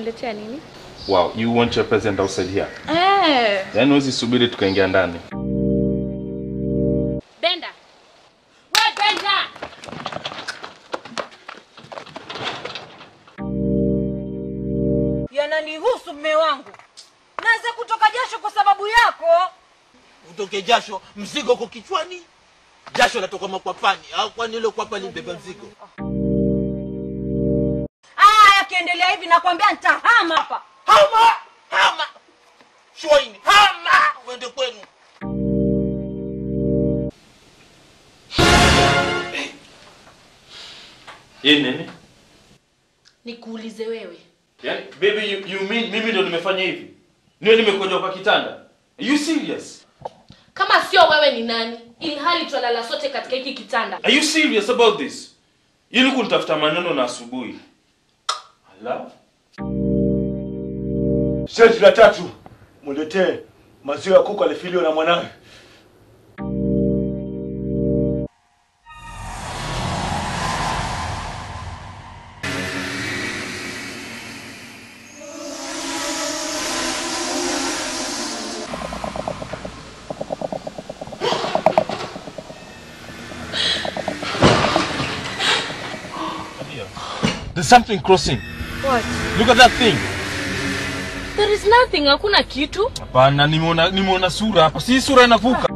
umeniletea nini? Wow, you want your present outside here? Eh. Yaani huwezi subiri tukaingia ndani. Benda. We Benda. Yananihusu mme wangu, naweza kutoka jasho kwa sababu yako. utoke jasho mzigo uko kichwani jasho latoka makwapani au kwani ile kwapa libeba mzigo Aya, yakiendelea hivi nakwambia nitahama hapa. hama hama shwaini hama uende kwenu Hii nini? Nikuulize wewe. Yaani baby you, you mean mimi ndo nimefanya hivi? Niwe nimekojoa kwa kitanda? Are you serious? Kama sio wewe ni nani? Ili hali twalala sote katika hiki kitanda. Are you serious about this? Ili kunitafuta maneno na asubuhi. Ala. Seti la tatu, muletee maziwa ya kuku alifiliwa na mwanawe. There's something crossing. What? Look at that thing. There is nothing, hakuna kitu. Hapana, nimeona nimeona sura hapa. Si sura inavuka.